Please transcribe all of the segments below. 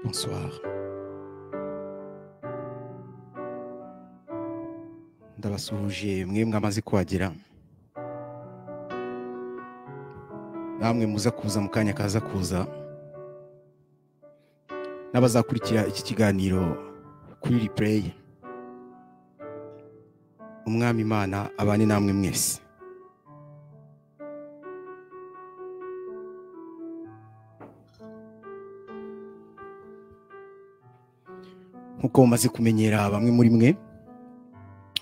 Bonsoir. Ndabasuhuje mwe mwamaze kuhagera namwe muza kuza mu kanya kaza kuza n'abazakurikira iki kiganiro kuri replay umwami imana abane namwe mwese nk'uko mumaze kumenyera bamwe muri mwe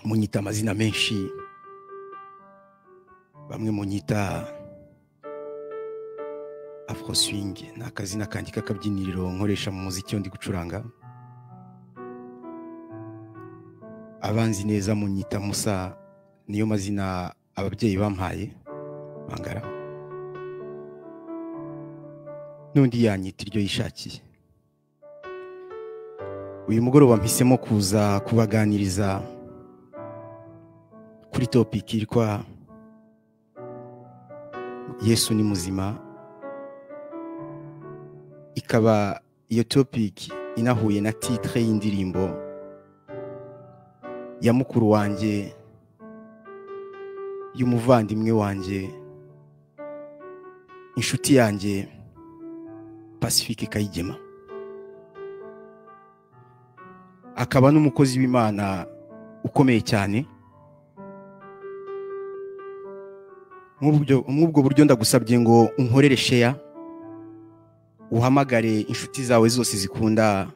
munyita amazina menshi bamwe munyita afroswing ni akazina kanjye k'akabyiniriro nkoresha mu muziki iyo ndi gucuranga abanzi neza munyita musa niyo mazina ababyeyi bampaye bangara n'undi yanyita iryo yishakiye uyu mugoroba mpisemo kuza kubaganiriza kuri topiki yitwa yesu ni muzima ikaba iyo topiki inahuye na titire y'indirimbo ya mukuru wanjye y'umuvandimwe wanjye inshuti yanjye pacifique kayigema akaba n'umukozi w'imana ukomeye cyane nk'ubwo buryo ndagusabye ngo unkorere sheya uhamagare inshuti zawe zose zikunda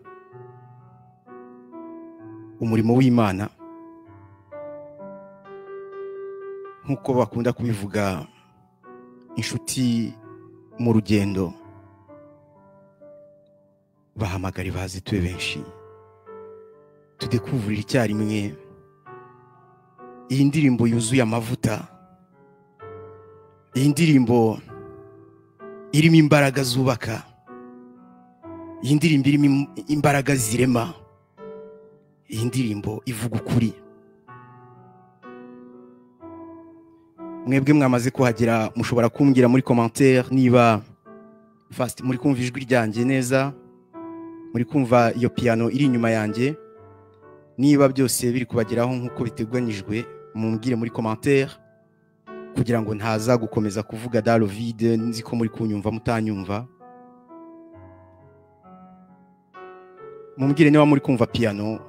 umurimo w'imana nk'uko bakunda kubivuga inshuti mu rugendo bahamagare bazi tube benshi tudekuburira icyarimwe iyi ndirimbo yuzuye amavuta iyi ndirimbo irimo imbaraga zubaka iyi ndirimbo irimo imbaraga zirema iyi ndirimbo ivuga ukuri mwebwe mwamaze kuhagera mushobora kumbwira muri komantere niba fasiti muri kumva ijwi ryanjye neza muri kumva iyo piyano iri inyuma yanjye niba byose biri kubageraho nk'uko biteganyijwe mumbwire muri komantere kugira ngo ntaza gukomeza kuvuga darovide nzi ko muri kunyumva mutanyumva mumbwire niba muri kumva piyano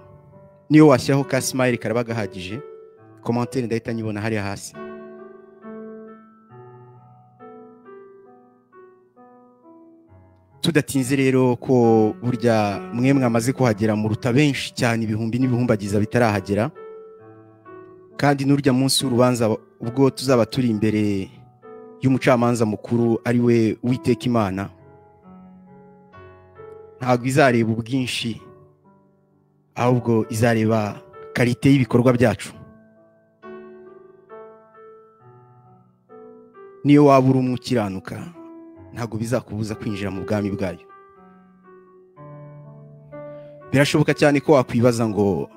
niyo washyiraho ka simayiri karaba gahagije komantere ndahita nyibona hariya hasi tudatinze rero ko burya mwe mwamaze kuhagera muruta benshi cyane ibihumbi n'ibihumbagiza bitarahagera kandi n'urya munsi w'urubanza ubwo tuzaba turi imbere y'umucamanza mukuru ari we witeka imana ntabwo izareba ubwinshi ahubwo izareba karite y'ibikorwa byacu niyo waba uri umukiranuka ntabwo bizakubuza kwinjira mu bwami bwayo birashoboka cyane ko wakwibaza ngo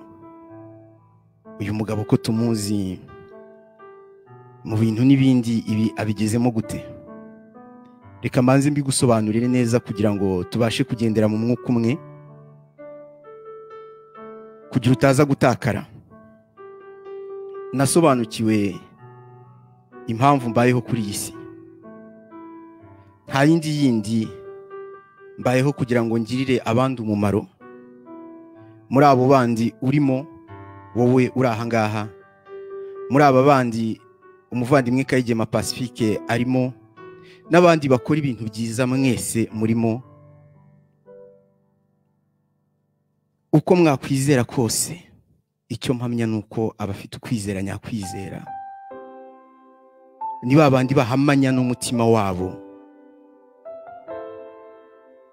uyu mugabo ko tumuzi mu bintu n'ibindi ibi abigezemo gute reka mbanze mbigusobanurire neza kugira ngo tubashe kugendera mu mwuka umwe kugira utaza gutakara nasobanukiwe impamvu mbayeho kuri iyi si nta yindi yindi mbayeho kugira ngo ngirire abandi umumaro muri abo bandi urimo wowe uri ahangaha muri aba bandi umuvandimwe kayigema pacifique arimo n'abandi bakora ibintu byiza mwese murimo uko mwakwizera kose icyo mpamya ni uko abafite ukwizera nyakwizera ni ba bandi bahamanya n'umutima wabo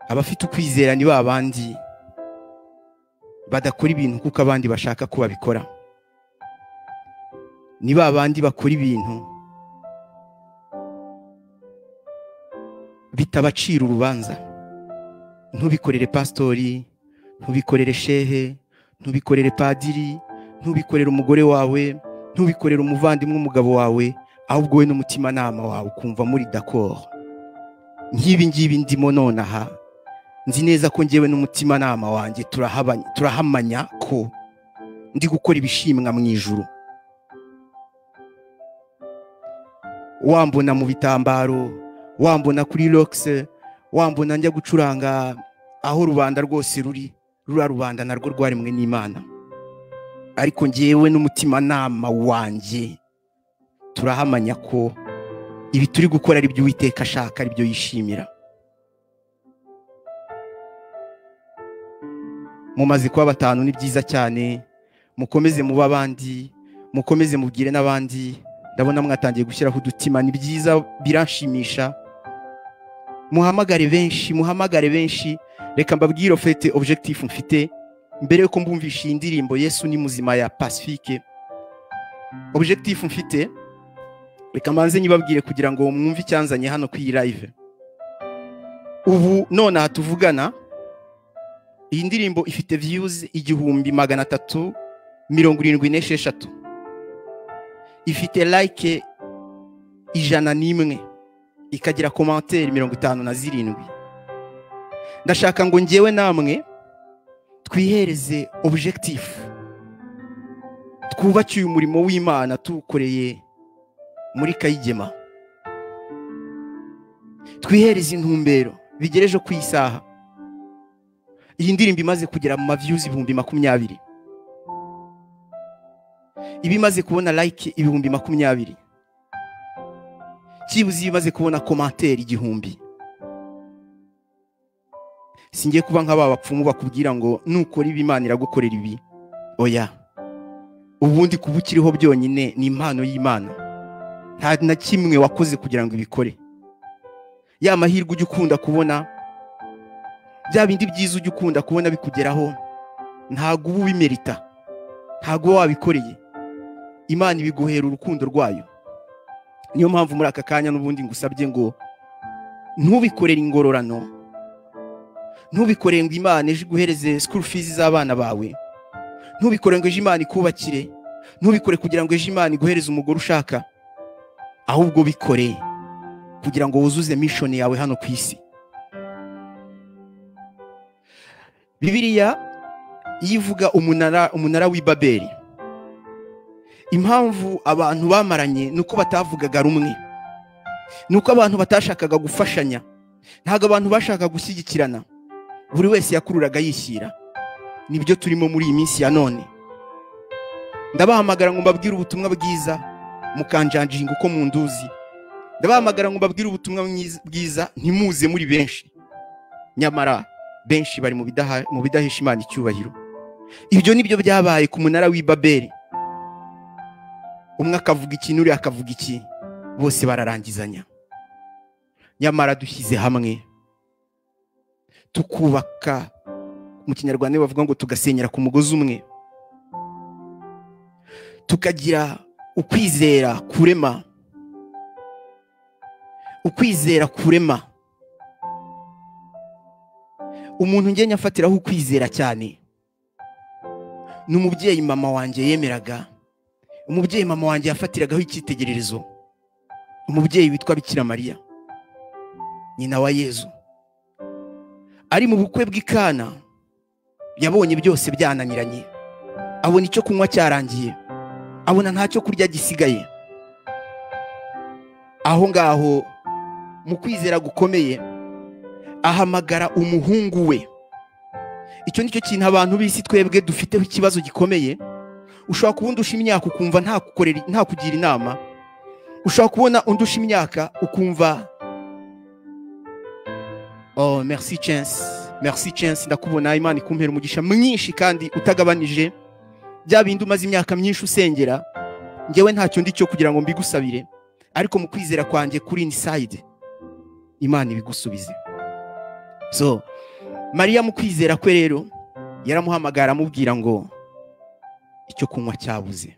abafite ukwizera ni ba bandi badakora ibintu kuko abandi bashaka ko babikora ni ba bandi bakora ibintu bitabacira urubanza ntubikorere pasitori ntubikorere shehe ntubikorere padiri ntubikorere umugore wawe ntubikorere umuvandimwe umugabo wawe ahubwo we n'umutimanama wawe ukumva muri dakoro nk'ibi ngibi ndimo nonaha nzi neza ko ngewe n'umutimanama wanjye turahabanye- turahamanya ko ndi gukora ibishimwa mu ijuru wambona mu bitambaro wambona kuri rogisi wambona njya gucuranga aho rubanda rwose ruri rura rubanda narwo rwaremwe n'imana ariko ngewe n'umutimanama wanjye turahamanya ko ibi turi gukora ari byo uwiteka ashaka ari byo yishimira mumaze kuba batanu ni byiza cyane mukomeze muba abandi mukomeze mubwire n'abandi ndabona mwatangiye gushyiraho udutima ni byiza biranshimisha muhamagare benshi muhamagare benshi reka mbabwire ofete objectif mfite mbere yuko mbumvisha iyi ndirimbo yesu ni muzima ya pacifique objectif mfite reka mbanze nyibabwire kugira ngo mwumve icyanzanye hano ku iyi live ubu nonaha tuvugana iyi ndirimbo ifite views igihumbi magana atatu mirongo irindwi n'esheshatu ifite like ijana n'imwe ikagira komantere mirongo itanu na zirindwi ndashaka ngo ngewe namwe twihereze objectif twubake uyu murimo w'imana tuwukoreye muri kayigema twihereze intumbero bigere ejo ku isaha iyi ndirimbo imaze kugera mu maviyuzi ibihumbi makumyabiri iba imaze kubona like ibihumbi makumyabiri cyibuze iba imaze kubona komantere igihumbi singiye kuba nk'aba bapfumu bakubwira ngo nukora ibi imana iragukorera ibi oya ubundi kuba ukiriho byonyine ni impano y'imana nta na kimwe wakoze kugira ngo ibikore ya mahirwe ujya ukunda kubona bya bindi byiza ujya ukunda kubona bikugeraho ntabwo uba ubimerita ntabwo uba wabikoreye imana ibiguhera urukundo rwayo niyo mpamvu muri aka kanya n'ubundi ngusabye ngo ntubikorere ingororano ntubikore ngo imana ejo iguhereze school fees z'abana bawe ntubikore ngo ejo imana ikubakire ntubikore kugira ngo ejo imana iguhereze umugore ushaka ahubwo bikore kugira ngo wuzuze mission yawe hano ku isi bibiliya yivuga umunara umunara w'i babeli impamvu abantu bamaranye ni uko batavugaga rumwe ni uko abantu batashakaga gufashanya ntabwo abantu bashakaga gushyigikirana buri wese yakururaga yishyira nibyo turimo muri iyi minsi ya none ndabahamagara ngo mbabwire ubutumwa bwiza mukanjanjinga uko munduzi ndabahamagara ngo mbabwire ubutumwa mwiz- bwiza ntimuze muri benshi nyamara benshi bari mu bidaha- mu bidahisha imana icyubahiro ibyo nibyo byabaye ku munara w'i babeli umwe akavuga iki n'uriya akavuga iki bose bararangizanya nyamara dushyize hamwe tukubaka mu kinyarwanda bavuga ngo tugasenyera ku mugozi umwe tukagira ukwizera kurema ukwizera kurema umuntu ngenya afatiraho ukwizera cyane ni umubyeyi mama wanjye yemeraga umubyeyi mama wanjye yafatiragaho icyitegererezo umubyeyi witwa bikira mariya nyina wa yezu ari mu bukwe bw'ikana yabonye byose byananiranye abona icyo kunywa cyarangiye abona nta cyo kurya gisigaye aho ngaho mu kwizera gukomeye ahamagara umuhungu we icyo ni cyo kintu abantu b'isi twebwe dufiteho ikibazo gikomeye ushobora kuba undusha imyaka ukumva ntakukorera ntakugira inama ushobora kubona undusha imyaka ukumva oh merci chance merci chance ndakubona imana ikumpera umugisha mwinshi kandi utagabanije bya bindi umaze imyaka myinshi usengera ngewe ntacyo ndi cyo kugira ngo mbigusabire ariko mu kwizera kwanjye kuri inside imana ibigusubize so mariya mu kwizera kwe rero yaramuhamagara amubwira ngo icyo kunywa cyabuze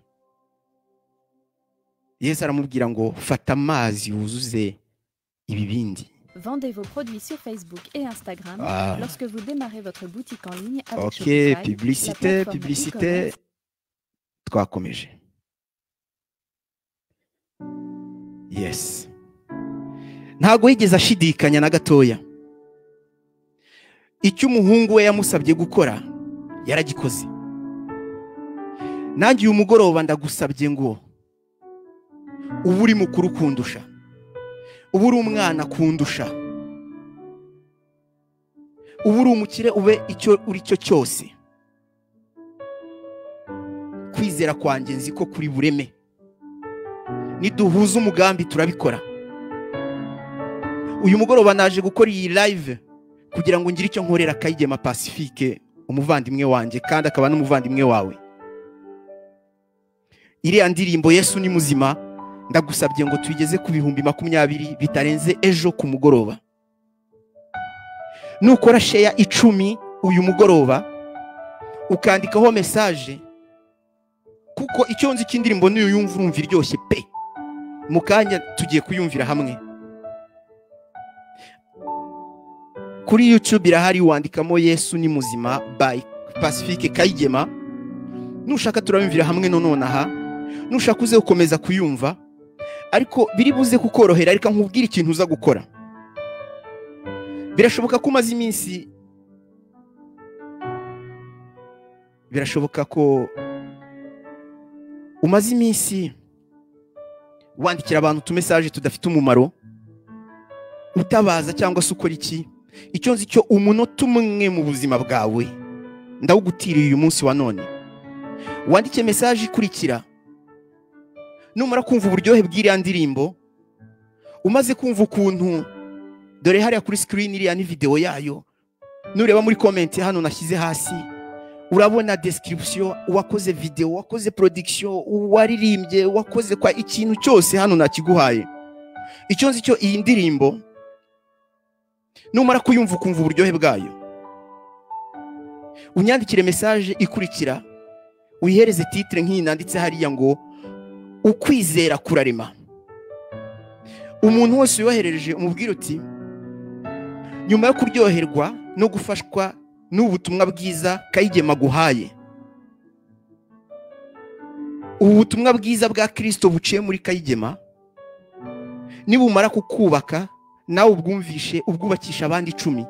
yesu aramubwira ngo fata amazi wuzuze ibibindi Vendez vos produits sur Facebook et Instagram Ah. lorsque vous démarrez votre boutique en ligne avec ok Shopify, la publicité plateforme publicité e-commerce twakomeje yes ntabwo yigeze ashidikanya na gatoya icyo umuhungu we yamusabye gukora yaragikoze nanjye uyu mugoroba ndagusabye ngo uba uri mukuru kundusha uba uri umwana kundusha uba uri umukire ube icyo uri cyo cyose kwizera kwanjye nzi ko kuri bureme niduhuza umugambi turabikora uyu mugoroba naje gukora iyi live kugira ngo ngire icyo nkorera kayigema pacifique umuvandimwe wanjye kandi akaba n'umuvandimwe wawe iriya ndirimbo yesu ni muzima ndagusabye ngo tuyigeze ku bihumbi makumyabiri bitarenze ejo ku mugoroba nukora sheya icumi uyu mugoroba ukandikaho mesaje kuko icyo nzi cy'indirimbo niyo yumva urumva iryoshye pe mu kanya tugiye kuyumvira hamwe kuri yutube irahari wandikamo yesu ni muzima by pacifique kayigema nushaka turabumvira hamwe none aha nushaka uze gukomeza kuyumva ariko biri buze kukorohera ariko nkubwire ikintu uza gukora birashoboka ko umaze iminsi birashoboka ko umaze iminsi wandikira abantu utumesaje tudafite umumaro utabaza cyangwa se ukora iki icyo nzi cyo umunota umwe mu buzima bwawe ndawugutiriye uyu munsi wa none wandike mesaje ikurikira numara kumva uburyohe bw'iriya ndirimbo umaze kumva ukuntu dore hariya kuri sikirini iriya ni videwo yayo nureba muri komenti hano nashyize hasi urabona desikiribisiyo uwakoze videwo uwakoze porodikisiyo uwaririmbye uwakoze kwa ikintu cyose hano nakiguhaye icyo nzi cyo iyi ndirimbo numara kuyumva ukumva uburyohe bwayo unyandikire mesaje ikurikira wihereze titire nk'iyi nanditse hariya ngo ukwizera kurarema umuntu wese uyohereje umubwira uti nyuma yo kuryoherwa no gufashwa n'ubutumwa bwiza kayigema guhaye ubu butumwa bwiza bwa kirisito buciye muri kayigema nibumara kukubaka nawe ubwumvishe ubwubakisha abandi icumi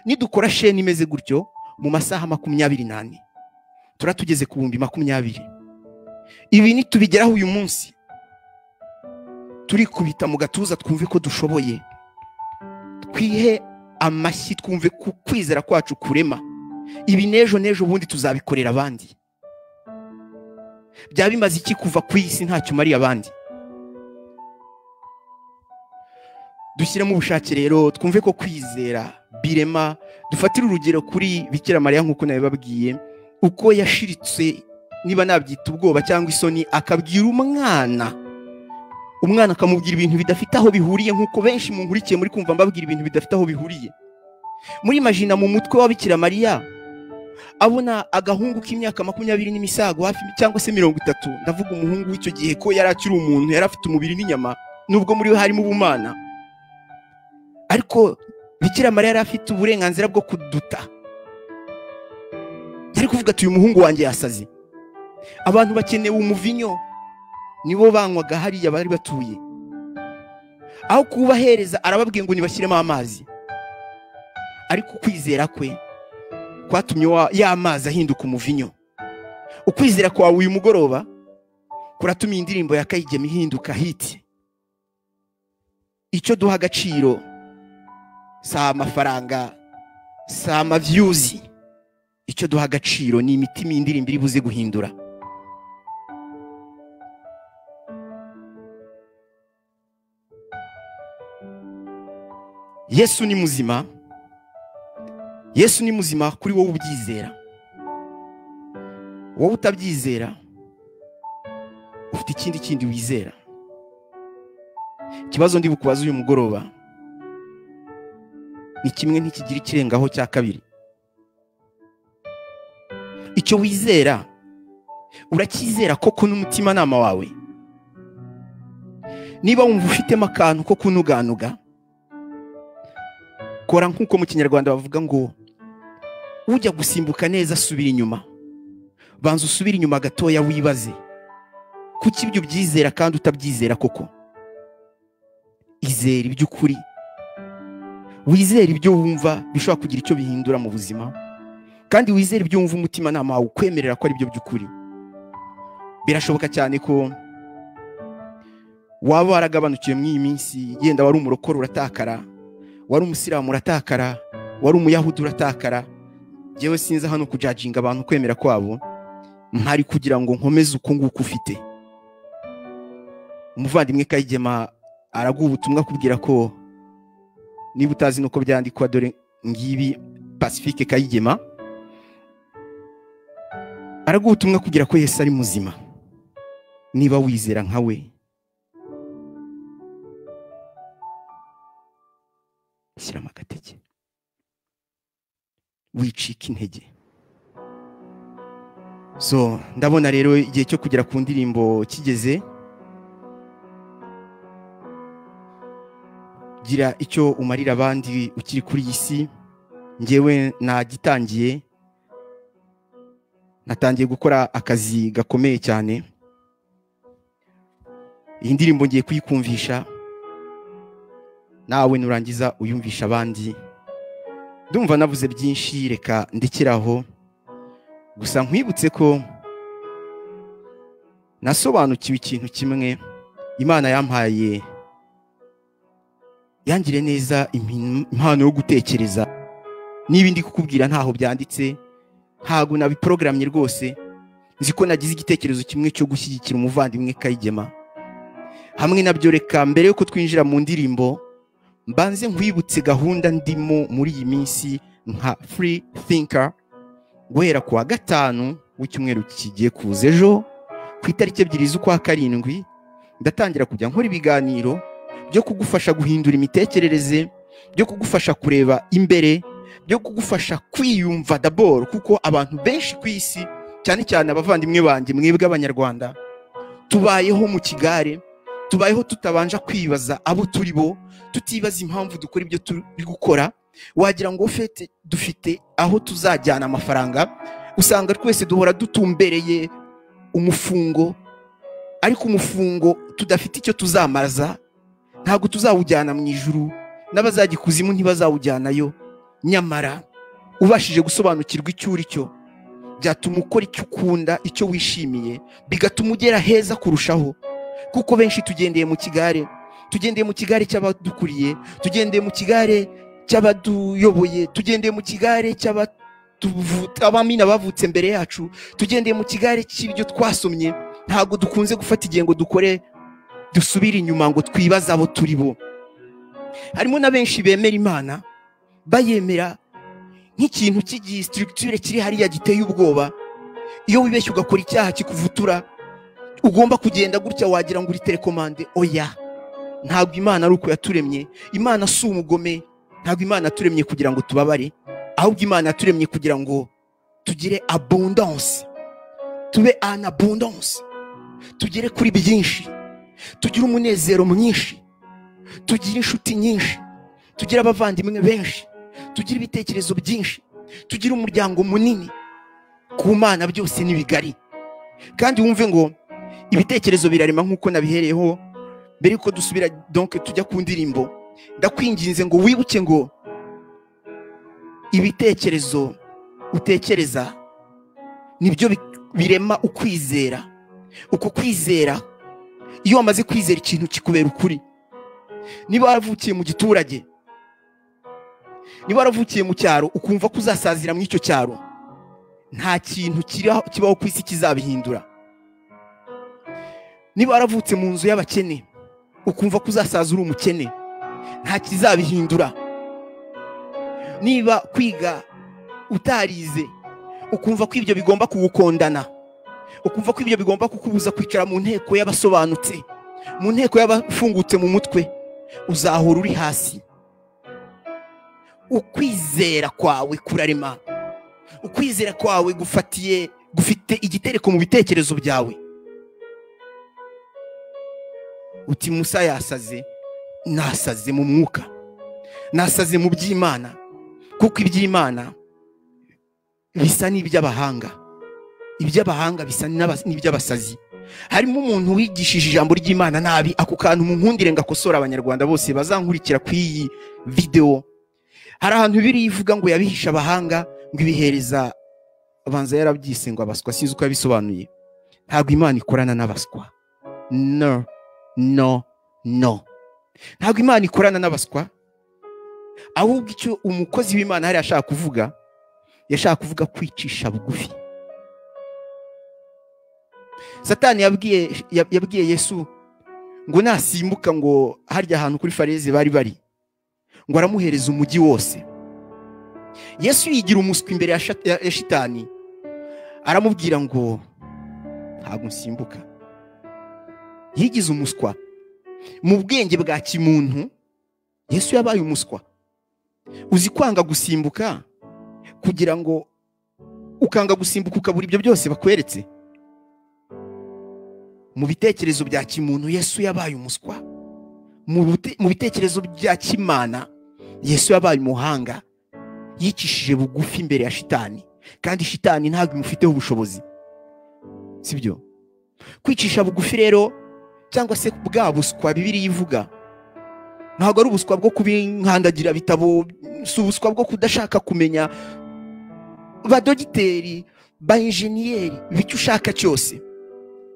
nidukora sheni imeze gutyo mu masaha makumyabiri n'ane turatugeze ku bihumbi makumyabiri ibi nitubigeraho uyu munsi turikubita mu gatuza twumve ko dushoboye twihe amashyi twumve ku kwizera kwacu kurema ibi n'ejo n'ejo ubundi tuzabikorera abandi byaba bimaze iki kuva ku isi ntacyo umariye abandi dushyiremo ubushake rero twumve ko kwizera birema dufatire urugero kuri bikira mariya nk'uko nabibabwiye uko yashiritse niba nabyita ubwoba cyangwa isoni akabwira umwana umwana akamubwira ibintu bidafite aho bihuriye nk'uko benshi nkurikiye muri kumva mbabwira ibintu bidafite aho bihuriye muri majina mu mutwe wa bikira mariya abona agahungu k'imyaka makumyabiri n'imisago hafi cyangwa se mirongo itatu ndavuga umuhungu w'icyo gihe ko yari akiri umuntu yari afite umubiri n'inyama nubwo muri we harimo ubumana ariko bikira mariya yari afite uburenganzira bwo kuduta yari kuvuga ati uyu muhungu wanjye yasaze abantu bakeneye umuvinyo nibo banywaga hariya bari batuye aho kubahereza arababwiye ngo ntibashyiremo amazi ariko ukwizera kwe kwatumye ya mazi ahinduka umuvinyo ukwizera kwawe uyu mugoroba kuratuma iyi ndirimbo ya kayigema ihinduka hiti icyo duha agaciro si amafaranga si amabyuzi icyo duha agaciro ni imitima iyi ndirimbo iri buze guhindura yesu ni muzima yesu ni muzima kuri wowe ubyizera wowe utabyizera ufite ikindi kindi wizera ikibazo ndi bukubaza uyu mugoroba ni kimwe ntikigira ikirengaho cya kabiri icyo wizera uracyizera koko n'umutimanama wawe niba wumva ufitemo akantu ko kunuganuga kora nk'uko mu kinyarwanda bavuga ngo ujya gusimbuka neza asubira inyuma banza usubire inyuma gatoya wibaze kuki ibyo ubyizera kandi utabyizera koko izera iby'ukuri wizere ibyo wumva bishobora kugira icyo bihindura mu buzima kandi wizere ibyo wumva umutima nama wawe ukwemerera ko ari byo by'ukuri birashoboka cyane ko waba waragabanukiwe muri iyi minsi yenda wari umurokoro uratakara wari umusiramu uratakara wari umuyahudi uratakara ngewe sinzi hano kujajinga abantu kwemera kwabo mpari kugira ngo nkomeze uko nguko ufite umuvandimwe kayigema araguha ubutumwa akubwira ko niba utazi nuko byandikwa dore ngibi pacifique kayigema araguha ubutumwa akubwira ko yesu ari muzima niba wizera nka we shyiramo agatege wicika intege so ndabona rero igihe cyo kugera ku ndirimbo kigeze gira icyo umarira abandi ukiri kuri iyi si ngewe nagitangiye natangiye gukora akazi gakomeye cyane iyi ndirimbo ngiye kuyikumvisha nawe nurangiza uyumvisha abandi ndumva navuze byinshi reka ndekeraho gusa nkwibutse ko nasobanukiwe ikintu kimwe imana yampaye yangire neza impano yo gutekereza niba ndi kukubwira ntaho byanditse ntabwo nabiporogaramye rwose nzi ko nagize igitekerezo kimwe cyo gushyigikira umuvandimwe kayigema hamwe nabyo reka mbere y'uko twinjira mu ndirimbo mbanze nkwibutse gahunda ndimo muri iyi minsi nka free thinker guhera ku wa gatanu w'icyumweru kigiye kuza ejo ku itariki ebyiri z'ukwa karindwi ndatangira kujya nkora ibiganiro byo kugufasha guhindura imitekerereze byo kugufasha kureba imbere byo kugufasha kwiyumva daboro kuko abantu benshi ku isi cyane cyane abavandimwe banjye mwebwe abanyarwanda tubayeho mu kigare tubayeho tutabanje kwibaza abo turi bo tutibaza impamvu dukora ibyo turi gukora wagira ngo fete dufite aho tuzajyana amafaranga usanga twese duhora dutumbereye umufungo ariko umufungo tudafite icyo tuzamaza ntabwo tuzawujyana mu ijuru n'abazajya ikuzimu ntibazawujyanayo nyamara ubashije gusobanukirwa icyo uri cyo byatuma ukora icyo ukunda icyo wishimiye bigatuma ugera heza kurushaho kuko benshi tugendeye mu kigare tugendeye mu kigare cy'abadukuriye tugendeye mu kigare cy'abaduyoboye tugendeye mu kigare cy'abamina bavutse mbere yacu tugendeye mu kigare cy'ibyo twasomye ntabwo dukunze gufata igihe ngo dukore dusubire inyuma ngo twibaze abo turi bo harimo na benshi bemera imana bayemera nk'ikintu cy'igisitirigiture kiri hariya giteye ubwoba iyo wibeshye ugakora icyaha kikuvutura ugomba kugenda gutya wagira ngo uri telekomande oya ntabwo imana ari uko yaturemye imana si umugome ntabwo imana yaturemye kugira ngo tubabare ahubwo imana yaturemye kugira ngo tugire abundanse tube anabundanse tugere kuri byinshi tugire umunezero mwinshi tugire inshuti nyinshi tugire abavandimwe benshi tugire ibitekerezo byinshi tugire umuryango munini ku mana byose ni bigari kandi wumve ngo ibitekerezo birarema nk'uko nabihereyeho mbere yuko dusubira donke tujya ku ndirimbo ndakwinginze ngo wibuke ngo ibitekerezo utekereza nibyo birema ukwizera uko kwizera iyo wamaze kwizera ikintu kikubera ukuri niba waravukiye mu giturage niba waravukiye mu cyaro ukumva ko uzasazira muri icyo cyaro nta kintu kibaho ku isi kizabihindura niba waravutse mu nzu y'abakene ukumva ko uzasaza uri umukene nta kizabihindura niba kwiga utarize ukumva ko ibyo bigomba kuwukondana ukumva ko ibyo bigomba kukubuza kwicara mu nteko y'abasobanutse mu nteko y'abafungutse mu mutwe uzahora uri hasi ukwizera kwawe kurarema ukwizera kwawe gufatiye gufite igitereko mu bitekerezo byawe uti musa yasaze nasaze mu mwuka nasaze mu by'imana kuko iby'imana bisa n'iby'abahanga iby'abahanga bisa n'iby'abasazi harimo umuntu wigishije ijambo ry'imana nabi ako kantu mu nkundire ngo akosore abanyarwanda bose bazankurikira ku iyi videwo hari ahantu biriya ivuga ngo yabihisha abahanga ngo ibihereza abanza yarabyise ngo abaswa sinzi uko yabisobanuye ntabwo imana ikorana n'abaswa no no no ntabwo imana ikorana n'abaswa ahubwo icyo umukozi w'imana hari ashaka kuvuga yashaka kuvuga kwicisha bugufi satani yabwiye yabwiye yesu ngo nasimbuka ngo harya ahantu kuri fareze bari bari ngo aramuhereza umujyi wose yesu yigira umuswi imbere ya shat- ya- ya shitani aramubwira ngo ntabwo nsimbuka yigize umuswa mu bwenge bwa kimuntu yesu yabaye umuswa uzi kwanga gusimbuka kugira ngo ukanga gusimbuka ukabura ibyo byose bakweretse mu bitekerezo bya kimuntu yesu yabaye umuswa mu bute- mu bitekerezo bya kimana yesu yabaye umuhanga yicishije bugufi imbere ya shitani kandi shitani ntabwo imufiteho ubushobozi sibyo kwicisha bugufi rero cyangwa se bwa buswa bibiri yivuga ntabwo ari ubuswa bwo kubinkandagira bitabo si ubuswa bwo kudashaka kumenya badogiteri ba injeniyeri icyo ushaka cyose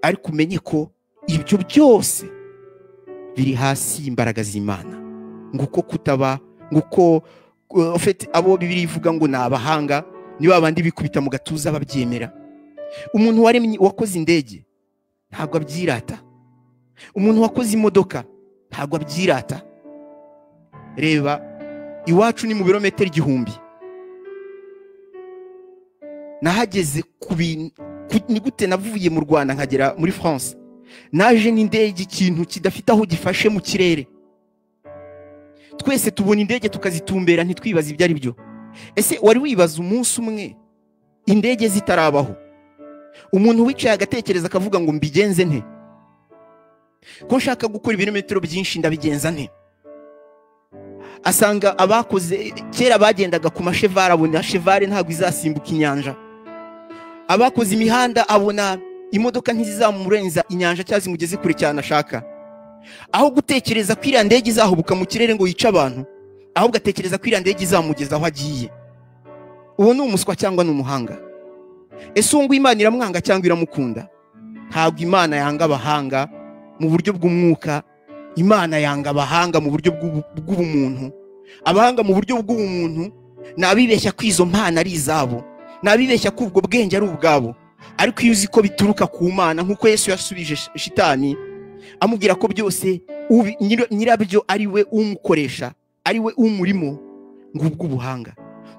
ariko umenye ko ibyo byose biri hasi y'imbaraga z'imana ngo uko kutaba ngo uko uh, ufite- abo bibiri ivuga ngo ni abahanga ni ba bandi bikubita mu gatuza babyemera umuntu waremye wakoze indege ntabwo abyirata umuntu wakoze imodoka ntabwo abyirata reba iwacu ni mu birometero igihumbi nahageze ku bintu ku- ni gute navuye mu rwanda nkagera muri france naje n'indege ikintu kidafite aho gifashe mu kirere twese tubona indege tukazitumbera ntitwibaze ibyo ari byo ese wari wibaza umunsi umwe indege zitarabaho umuntu wicaye agatekereza akavuga ngo mbigenze nte ko nshaka gukora ibirometero byinshi ndabigenza nte asanga abakoze kera bagendaga ku mashevare abona shevare ntabwo izasimbuka inyanja abakoze imihanda abona imodoka ntizizamurenza inyanja cyangwa zimugeze kure cyane ashaka aho gutekereza ko iriya ndege izahubuka mu kirere ngo yice abantu ahubwo atekereza ko iriya ndege izamugeza aho agiye uwo ni umuswa cyangwa ni umuhanga ese uwo nguwo imana iramwanga cyangwa iramukunda ntabwo imana yanga abahanga mu buryo bw'umwuka imana yanga abahanga mu buryo bw'ubu- bw'ubumuntu abahanga mu buryo bw'ubumuntu ni abibeshya ko izo mpano ari izabo ni abibeshya ko ubwo bwenge ari ubwabo ariko iyo uzi ko bituruka ku mana nk'uko yesu yasubije sh- shitani amubwira ko byose ubi- nyiro- nyirabyo ari we umukoresha ari we umurimo ngubwo ubuhanga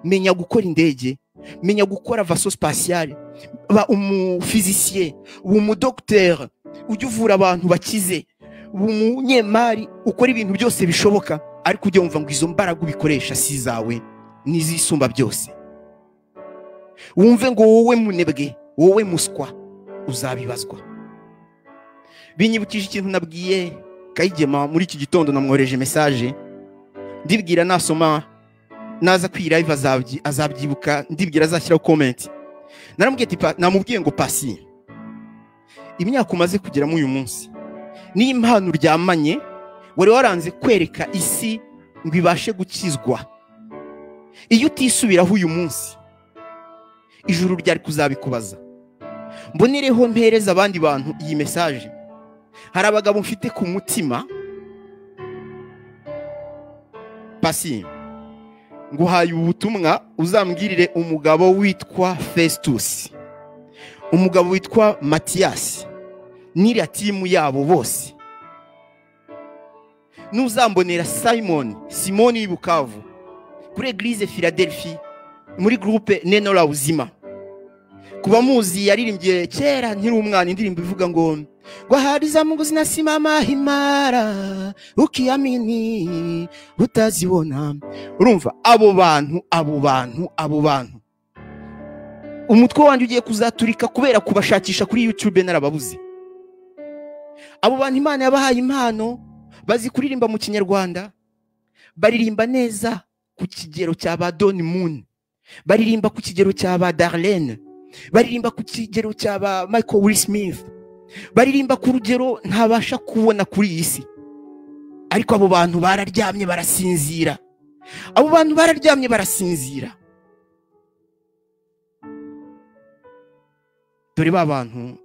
menya gukora indege menya gukora vaso spatiale ba umufizisiye uba umudogiteri ujya uvura abantu bakize uba umunyemari ukora ibintu byose bishoboka ariko ujya wumva ngo izo mbaraga ubikoresha si izawe ni iz'isumba byose wumve ngo wowe munebwe wowe muswa uzabibazwa binyibukije ikintu nabwiye kayigema muri iki gitondo namwohereje mesaje ndibwira nasoma naza kuri live azabyi- azabyibuka ndibwira azashyiraho komenti naramubwiye ati "Pa- namubwiye ngo pasi imyaka umaze kugeramo uyu munsi niyo impano uryamanye wari waranze kwereka isi ngo ibashe gukizwa iyo utisubiraho uyu munsi ijuru ryari kuzabikubaza mbonereho mpereza abandi bantu iyi mesaje hari abagabo mfite ku mutima pasi nguhaye ubutumwa uzambwirire umugabo witwa fesitusi umugabo witwa matiyasi n'iriya timu yabo bose n'uzambonera simoni simoni w'ibukavu kuri egirize philadelphia muri gurupe nenora buzima ku bamuzi yaririmbye kera nkiri umwana indirimbo ivuga ngo wahariza mungu zinasimama himara ukiamini utazibona urumva abo bantu abo bantu abo bantu umutwe wanjye ugiye kuzaturika kubera kubashakisha kuri youtube narababuze abo bantu imana yabahaye impano bazi kuririmba mu kinyarwanda baririmba neza ku kigero cya ba don moon baririmba ku kigero cya ba darlene baririmba ku kigero cya ba michael will smith baririmba ku rugero ntabasha kubona kuri iyi si ariko abo bantu bararyamye barasinzira abo bantu bararyamye barasinzira dore ba bantu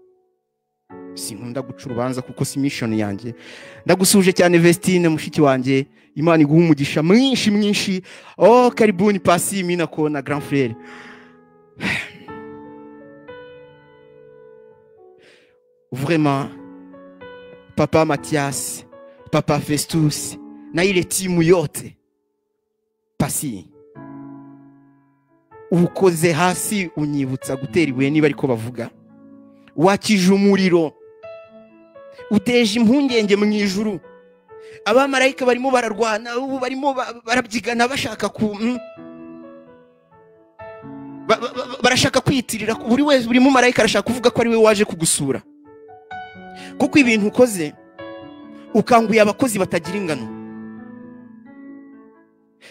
sinkunda guca urubanza kuko si mishoni yanjye ndagusuje cyane vestine mushiki wanjye imana iguha umugisha mwinshi mwinshi oh karibuni pasi minako na grand frere vraiment papa mathias papa festus na ile timu yote pasi ubukoze hasi unyibutsa gutera ibuye niba ariko bavuga wakije umuriro uteje impungenge mu ijuru abamarayika barimo bararwana ubu barimo ba- barabyigana bashaka ku mm. Ba- ba- ba- barashaka kwiyitirira ku- buri wese buri mumarayika arashaka kuvuga ko ari we waje kugusura kuko ibintu ukoze ukanguye abakozi batagira ingano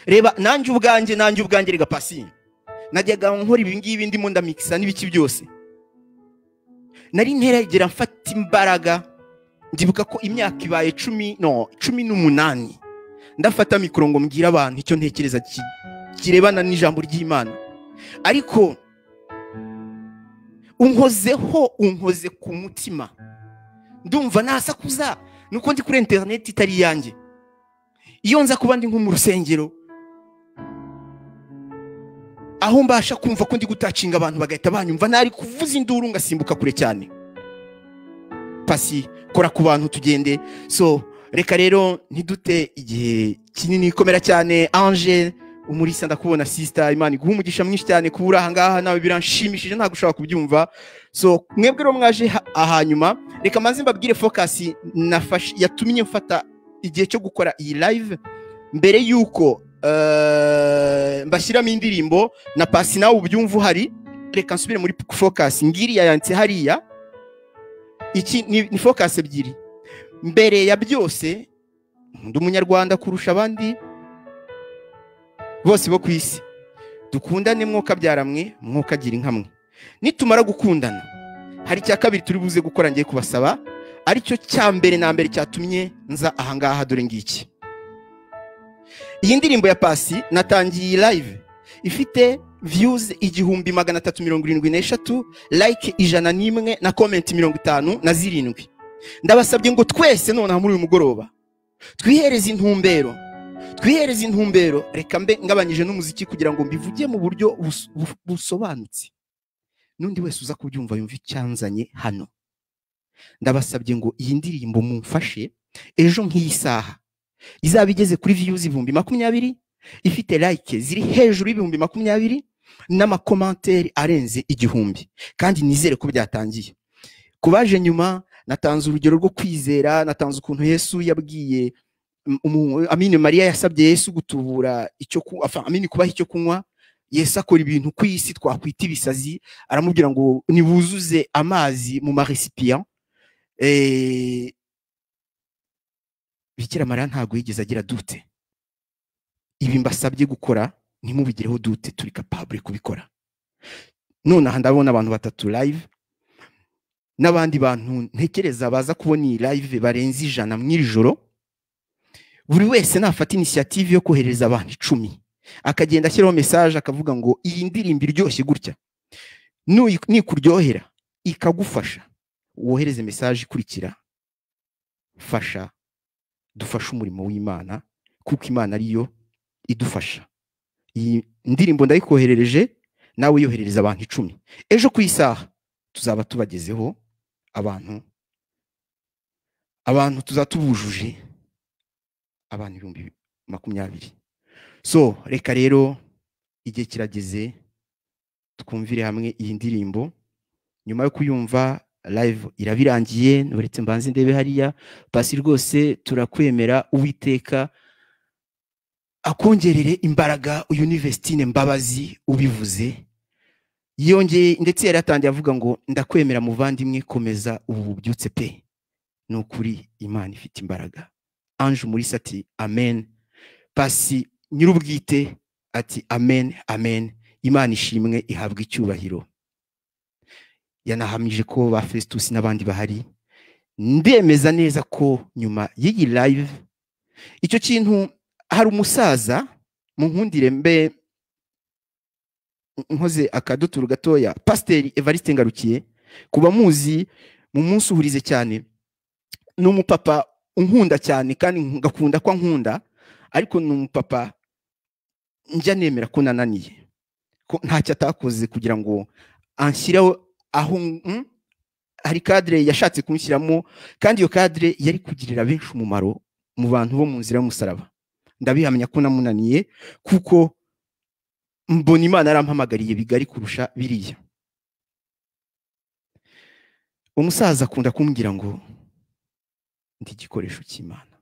reba nanjye ubwanjye nanjye ubwanjye rega pasi najyaga nkora ibi ngibi ndimo ndamikisa n'ibiki byose nari nteragera mfata imbaraga ndibuka ko imyaka ibaye cumi no cumi n'umunani ndafata mikoro ngo mbwire abantu icyo ntekereza ki- kirebana n'ijambo ry'imana ariko unkozeho unkoze ku mutima ndumva nasakuza nuko ndi kuri interineti itari iyanjye iyo nza kuba ndi nko mu rusengero aho mbasha kumva ko ndi gutacinga abantu bagahita banyumva ntari kuvuza induru ngasimbuka kure cyane pasi kora ku bantu tugende so reka rero ntidute igihe kinini komera cyane ange umurisa ndakubona sisita imana iguha umugisha mwinshi cyane kuba uri aha ngaha nawe biranshimishije ntabwo ushobora kubyumva so mwebwe rero mwaje ha- ahanyuma reka maze mbabwire fokasi nafashe yatumye mfata igihe cyo gukora iyi live mbere y'uko eh, mbashyiramo indirimbo na pasi nawe ubyumva uhari reka nsubire muri fokasi ngiriya yanditse hariya iki ni ni fokasi ebyiri mbere ya byose nkunda umunyarwanda kurusha abandi bose bo ku isi dukundane mwuka byaramwe mwuka agira inkamwe nitumara gukundana hari icya kabiri turi buze gukora ngiye kubasaba aricyo cya mbere na mbere cyatumye nza ahangaha dore ngiki iyi ndirimbo ya pasi natangiye iyi live ifite viyuzi igihumbi magana atatu mirongo irindwi n'eshatu like ijana n'imwe na komenti mirongo itanu na zirindwi ndabasabye ngo twese nonaha muri uyu mugoroba twihereze intumbero twihereze intumbero reka mbe ngabanyije n'umuziki kugira ngo mbivuge mu buryo bus- buf- busobanutse n'undi wese uza kubyumva yumva icyanzanye hano ndabasabye ngo iyi ndirimbo mumfashe ejo nk'iyi saha izaba igeze kuri views ibihumbi makumyabiri ifite like ziri hejuru y'ibihumbi makumyabiri n'amakomanteri arenze igihumbi kandi nizere ko byatangiye ku baje nyuma natanze urugero rwo kwizera natanze ukuntu yesu yabwiye um, umu- amini mariya yasabye yesu gutubura icyo ku- enfin, amini kubaha icyo kunywa yesu akora ibintu ku isi twakwita ibisazi aramubwira ngo nibuzuze amazi mu maresipiya Eh, bikira mariya ntabwo yigeze agira dute ibi mbasabye gukora ntimubigireho dute turi kapabure kubikora nonaha ndabona abantu batatu live n'abandi bantu ntekereza baza kubona iyi live barenze ijana mu iri joro buri wese nafata inisiyative yo kohereza abantu icumi akagenda ashyiraho mesaje akavuga ngo iyi ndirimbo iryoshye gutya Nuyi- nikuryohera ikagufasha wohereze mesaje ikurikira fasha dufashe umurimo w'imana kuko imana ariyo idufasha iyi ndirimbo ndayikoherereje nawe yoherereza abantu icumi ejo ku isaha tuzaba tubagezeho abantu abantu tuzatubujuje abantu ibihumbi makumyabiri so reka rero igihe kirageze twumvire hamwe iyi ndirimbo nyuma yo kuyumva live irabirangiye uretse mbanze ndebe hariya pasi rwose turakwemera uwiteka akongerere imbaraga uyu ni Vestine mbabazi ubivuze yongeye ndetse yari atangiye avuga ngo ndakwemera muvandimwe komeza ubu bubyutse pe ni ukuri imana ifite imbaraga ange umurisa ati amen pasi nyir'ubwite ati amen amen imana ishimwe ihabwa icyubahiro yanahamije ko ba fesitusi n'abandi bahari ndemeza neza ko nyuma y'iyi live icyo kintu hari umusaza munkundire mbe nkoze akaduturu gatoya pasiteri evariste ngarukiye kuba muzi mu munsi uhurize cyane ni umupapa unkunda cyane kandi ngakunda ko ankunda ariko ni umupapa njya nemera ko nananiye ko ntacyo atakoze kugira ngo anshyireho aho mm, hari kadire yashatse kumushyiramo kandi iyo kadire yari kugirira benshi umumaro mu bantu bo mu nzira y'umusaraba ndabihamya ko namunaniye kuko mbona imana yarampamagariye bigari kurusha biriya umusaza akunda kumbwira ngo ndi igikoresho cy'imana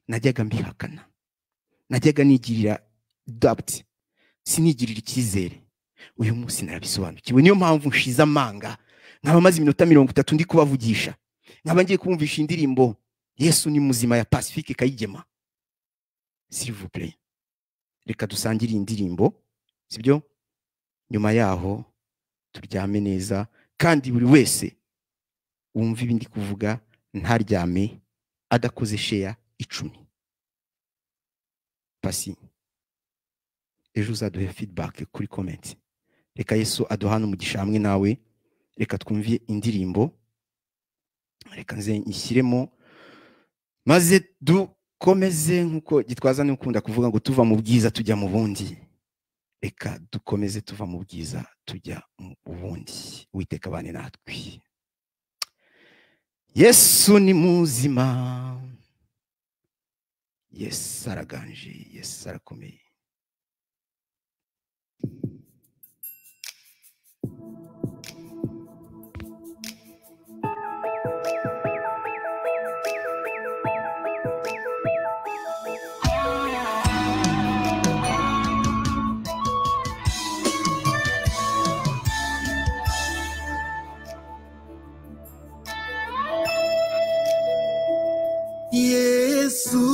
najyaga mbihakana najyaga nigirira dabuti sinigirire icyizere uyu munsi narabisobanukiwe niyo mpamvu nshize amanga nkaba maze iminota mirongo itatu ndi kubavugisha nkaba ngiye kumvisha indirimbo yesu ni muzima ya pacifique kayigema sirivupure reka dusangire iyi ndirimbo sibyo nyuma yaho turyame neza kandi buri wese wumva ibindi kuvuga ntaryame adakoze sheya icumi pasi ejo uzaduhe feedback kuri comment reka yesu aduhane umugisha hamwe nawe reka twumve indirimbo reka nze nyishyiremo maze dukomeze nk'uko gitwaza n'ukunda kuvuga ngo tuva mu bwiza tujya mu bundi reka dukomeze tuva mu bwiza tujya mu bundi witeka abane natwe yesu ni muzima yesu araganje yesu arakomeye yesu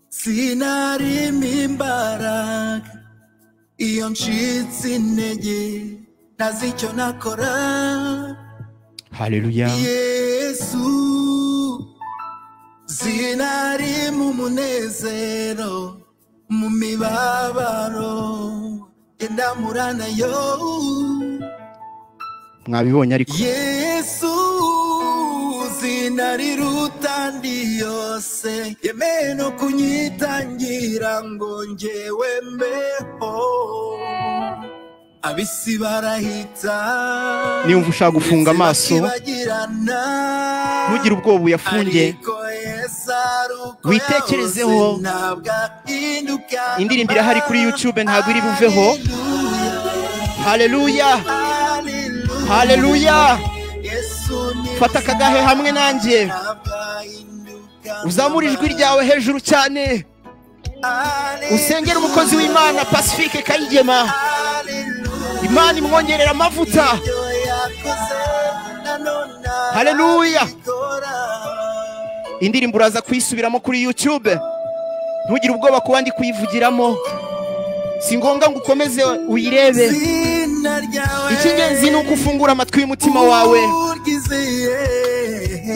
sinarimo imbaraga iyo ncitse intege ntazi icyo nakora haleluya yesu sinarimo umunezero mu mibabaro genda muranayo mwabibonye ariko yesu zina riruta andi yose yemeye no kunyitangira ngo ngewe mbeho abisi barahita niba ushaka gufunga amaso ntugire ubwoba uyafunge witekerezeho. indirimbo irahari kuri youtube ntabwo iri buveho haleluya haleluya fata akagahe hamwe nanjye uzamure ijwi ryawe hejuru cyane usengere umukozi w'imana pacifique kayigema imana imwongerera amavuta Haleluya. indirimbo uraza kuyisubiramo kuri youtube ntugire ubwoba ku bandi kuyivugiramo si ngombwa ngo ukomeze uyirebe icy'ingenzi ni uko ufungura amatwi y'umutima wawe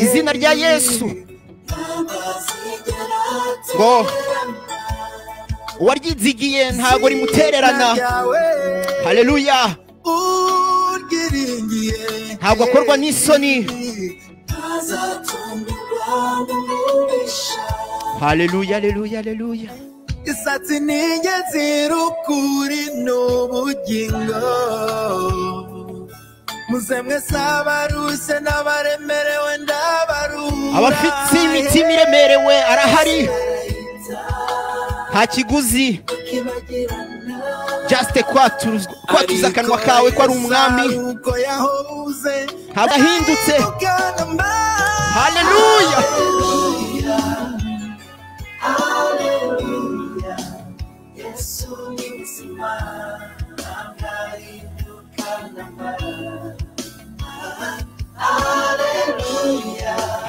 izina rya yesu ngo uwaryizigiye ntabwo rimutererana haleluya ntabwo akorwa n'isoni haleluya haleluya haleluya isatsi ni ingenzi rukuri ni ubugingo muze mwese abaruse n'abaremerewe ndabarura abafite imitima iremerewe arahari nta kiguzi jasite kwatuza akanwa kawe ko ari umwami abahindutse haleluya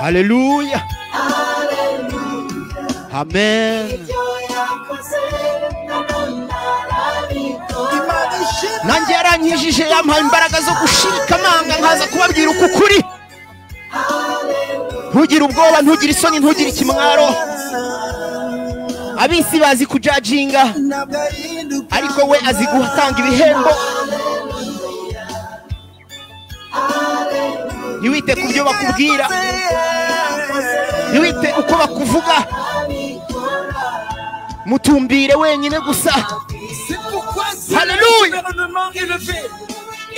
haleluya amen nanjye yarankijije yampaye imbaraga zo gushirika amanga nkaza kubabwira uko ukuri ntugire ubwoba ntugire isoni ntugire ikimwaro ab'isi bazi kujajinga ntabwo ahinduka ariko we azi gutanga ibihembo ntiwite ku byo bakubwira ntiwite uko bakuvuga mutumbire wenyine gusa C'est pourquoi si Alléluia. le gouvernement est levé,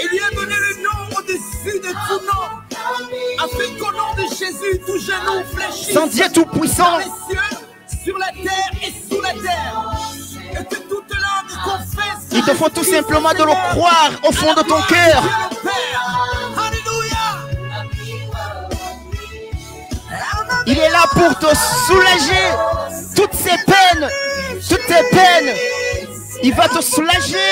il lui a donné le nom au-dessus de tout nom, afin qu'au nom de Jésus, tout genou fléchisse sans Dieu dans tout-puissant les cieux, sur la terre et sous la terre, et que toute langue confesse il te faut tout Jésus simplement de le Seigneur, croire au à fond la de ton gloire cœur Dieu le Père. Alléluia. il est là pour te soulager toutes ces peines toutes tes peines il va te soulager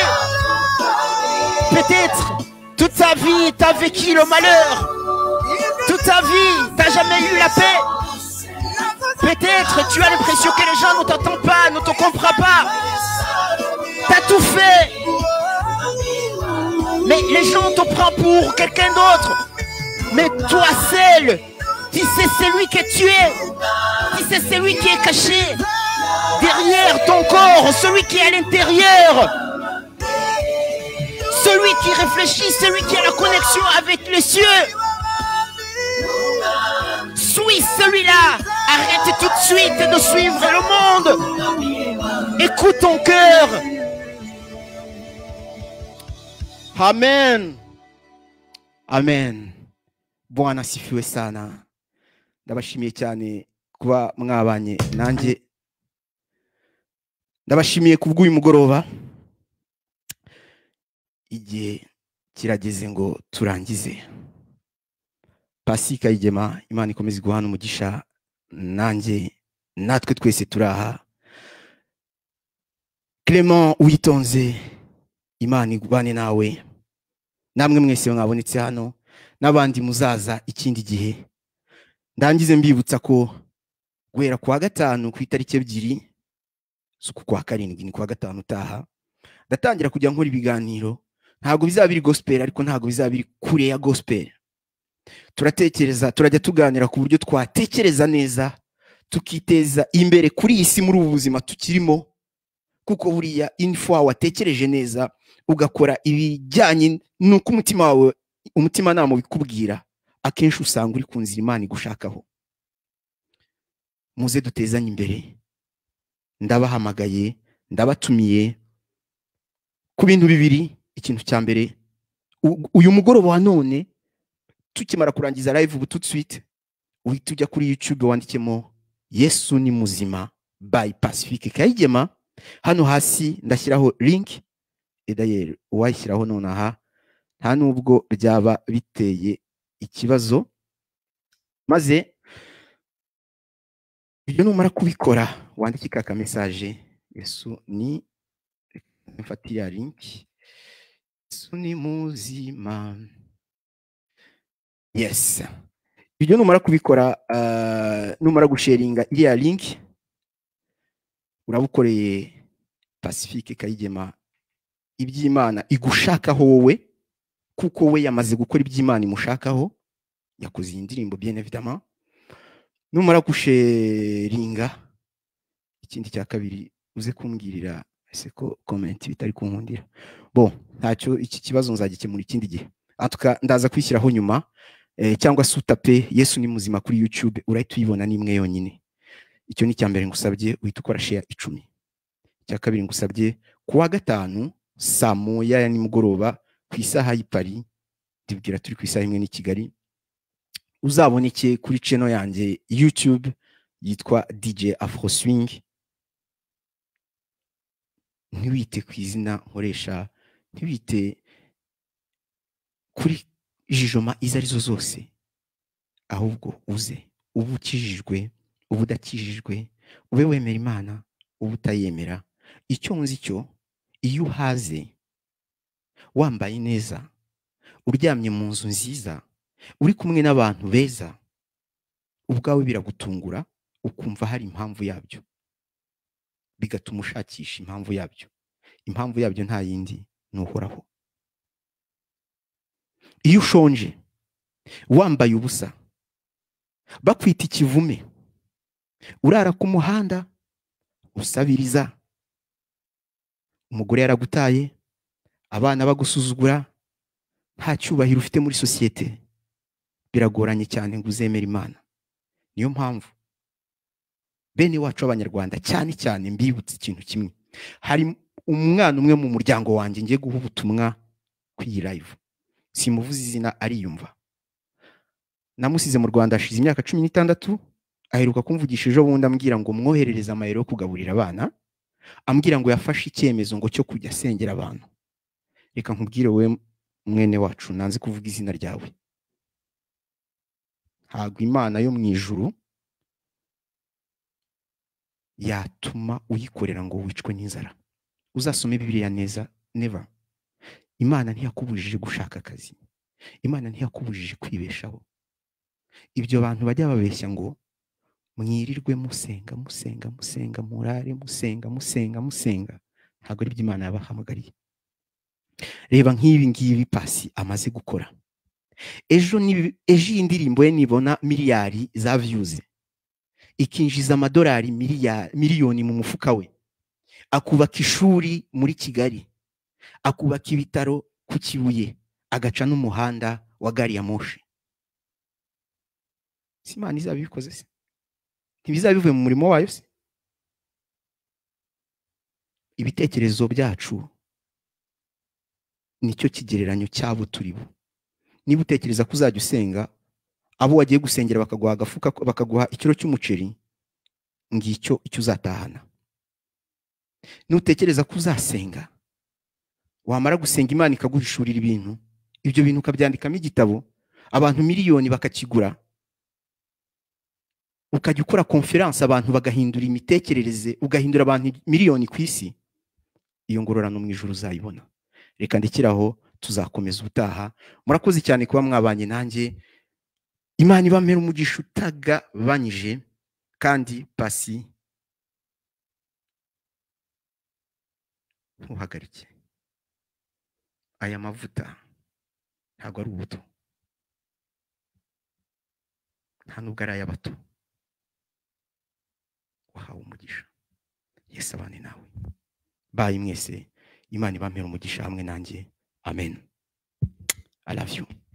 peut-être toute ta vie t'as vécu le malheur toute ta vie t'as jamais eu la paix Peut-être tu as l'impression que les gens ne t'entendent pas, ne te comprennent pas. T'as tout fait. Mais les gens te prennent pour quelqu'un d'autre. Mais toi seul, tu sais celui que tu es. Tu sais celui qui est caché derrière ton corps, celui qui est à l'intérieur. Celui qui réfléchit, celui qui a la connexion avec les cieux. Suis celui-là. Arrête tout de suite de suivre le monde. Écoute ton cœur. Amen. Amen. Bwana asifiwe sana. Ndabashimiye cyane kuba mwabanye nanjye. Ndabashimiye kubw'uyu mugoroba. Igihe kirageze ngo turangize. pasi kayigema imana ikomeze guhana umugisha nanjye natwe twese turaha clement witonze imana igubane nawe namwe mwese mwabonetse hano n'abandi muzaza ikindi gihe ndangize mbibutsa ko guhera ku wa gatanu ku itariki ebyiri z'uku kwa karindwi ni ku wa gatanu utaha ndatangira kujya nkora ibiganiro ntabwo bizaba biri gospel ariko ntabwo bizaba biri kure ya gospel turatekereza turajya tuganira ku buryo twatekereza neza tukiteza imbere kuri iyi si muri ubu buzima tukirimo kuko buriya inifo watekereje neza ugakora ibijyanye n'uko umutima wawe umutimanama ubikubwira akenshi usanga uri ku nzira imana igushakaho muze dutezanye imbere ndabahamagaye ndabatumiye ku bintu bibiri ikintu cya mbere u- uyu mugoroba wa none tukimara kurangiza live ubu tout de suite uhita ujya kuri youtube wandikemo yesu ni muzima by pacifique kayigema hano hasi ndashyiraho link edayeri uwayishyiraho nonaha nta nubwo byaba biteye ikibazo maze ibyo numara kubikora wandikika aka message yesu ni mfate ya link yesu ni muzima yes ibyo numara kubikora ah, numara gusharinga iriya link urabukoreye pacifique kayigema iby'imana igushakaho wowe kuko we yamaze gukora iby'imana imushakaho yakoze iyi ndirimbo bien évidemment numara gusharinga ikindi cya kabiri uze kumbwirira ese ko comment bitari kunkundira bon ntacyo iki kibazo nzagikemura ikindi gihe En tout cas, ndaza kwishyiraho nyuma eh, cyangwa se utape yesu ni muzima kuri youtube urahita uyibona n'imwe yonyine icyo ni icya mbere ngusabye uhita ukora sheya icumi icya kabiri ngusabye ku wa gatanu saa moya ya nimugoroba ku isaha y'i Paris tubwira turi ku isaha imwe n'i kigali uzaboneke kuri channel yanjye youtube yitwa dj afro swing ntiwite ku izina nkoresha ntiwite kuri jijoma izo arizo zose ahubwo uze uba ukijijwe uba udakijijwe ube wemera imana uba utayemera icyo nzi cyo iyo uhaze wambaye neza uryamye mu nzu nziza uri kumwe n'abantu beza ubwawe biragutungura ukumva hari impamvu yabyo bigatuma ushakisha impamvu yabyo impamvu yabyo nta yindi ni uhoraho iyo ushonje wambaye ubusa bakwita ikivume urara ku muhanda usabiriza umugore yaragutaye abana bagusuzugura nta cyubahiro ufite muri sosiyete biragoranye cyane ngo uzemere imana niyo mpamvu bene wacu b'abanyarwanda cyane cyane mbibutse ikintu kimwe hari umwana umwe mu muryango wanjye ngiye guha ubutumwa ku iyi live simuvuze izina ariyumva namusize mu rwanda hashize imyaka cumi n'itandatu aheruka kumvugisha ejo bundi ambwira ngo mwoherereze amayero yo kugaburira abana ambwira ngo yafashe icyemezo ngo cyo kujya asengera abantu reka nkubwire wowe mwene wacu nanze kuvuga izina ryawe ntabwo imana yo mu ijuru yatuma uyikorera ngo wicwe n'inzara uzasome bibiriya neza neva imana ntiyakubujije gushaka akazi imana ntiyakubujije kwibeshaho ibyo bantu bajya babeshya ngo mwirirwe musenga musenga musenga murare musenga musenga musenga ntabwo ari byo imana yabahamagariye reba nk'ibi ngibi pasi amaze gukora ejo ni- ejo iyi ndirimbo ye nibona miliyari za viyuzi ikinjiza amadolari miliya- miliyoni mu mufuka we akubaka ishuri muri kigali akubaka ibitaro ku kibuye agaca n'umuhanda wa gari ya moshi si imana izabikoze se ntibizaba bivuye mu murimo wayo se ibitekerezo byacu nicyo kigereranyo cy'abo turi bo niba utekereza ko uzajya usenga abo wagiye gusengera bakaguha agafuka bakaguha ikiro cy'umuceri ngicyo icyo uzatahana nutekereza ko uzasenga wamara gusenga imana ikaguhishurira ibintu ibyo bintu ukabyandikamo igitabo abantu miliyoni bakakigura ukajya ukora konferanse abantu bagahindura imitekerereze ugahindura abantu miliyoni ku isi iyo ngororano mu ijoro uzayibona reka ndekeraho tuzakomeza ubutaha murakoze cyane kuba mwabanye nanjye imana ibamera umugisha utagabanyije kandi pasi ntuhagarike aya mavuta ntabwo ari ubuto nta nubwo ari ay'abato wahawe umugisha yesu abane nawe bayi mwese imana ibamera umugisha hamwe nanjye amen i love you